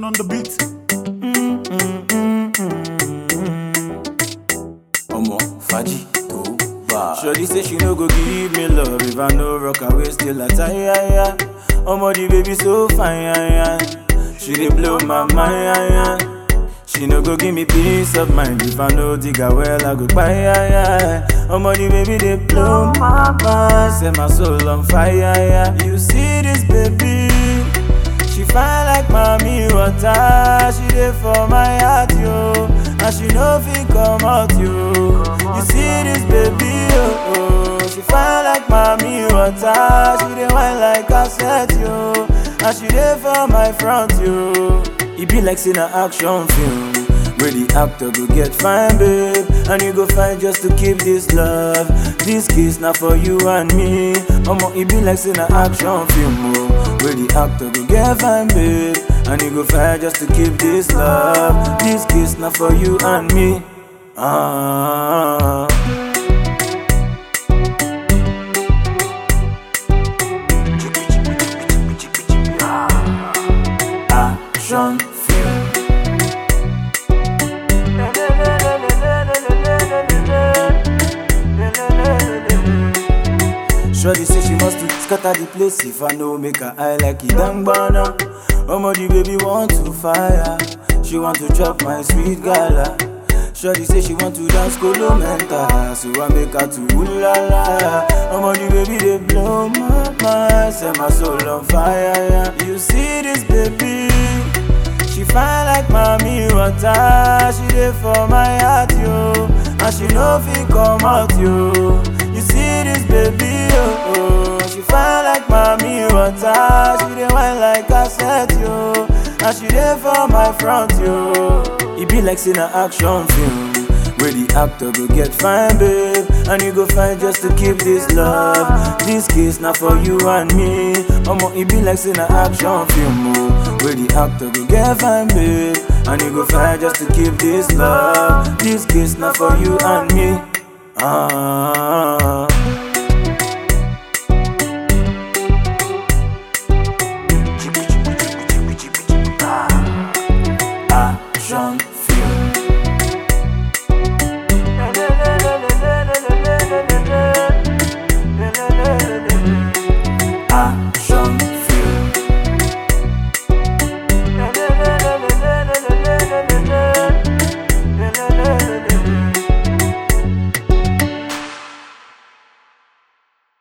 on the beat. Omo, Faji, to bad. Shorty say she no go give me love if I no rock away still a tie. Yeah, yeah. Omo, the baby so fine. Yeah, yeah. She dey blow my mind. Yeah, yeah. She no go give me peace of mind if I no dig her well. I go buy. Yeah, yeah. Omo, the baby dey blow my mind. Set my soul on fire. Yeah. You see this baby? She fine like mommy water. She dey for my heart, yo. And she no fit come out, yo. You see this baby, oh, oh. She fine like mommy water. She dey wine like cassette, yo. And she dey for my front, yo. E be like seeing an action film. Where the actor go get fine, babe And you go find just to keep this love This kiss not for you and me Omo, it be like seeing an action film, oh Where the actor go get fine, babe And you go find just to keep this love This kiss not for you and me Ah Action film Shorty say she must to scatter the place if I know make her eye like it dang banana. Omo the baby want to fire, she want to chop my sweet gala. Shorty say she want to dance colo mental, so I make her to ooh la la. Omo the baby they blow my mind, set my soul on fire. Yeah. You see this baby? She fine like mommy water. She dey for my heart, yo. And she no fit come out, yo. You see this baby, oh, oh. She fine like mommy water. She dey wine like cassette, yo. And she dey for my front, yo. It be like seeing an action film. Where the actor go get fine, babe And you go find just to keep this love This kiss not for you and me Omo, it be like seeing an action film, oh Where the actor go get fine, babe And you go find just to keep this love This kiss not for you and me Ah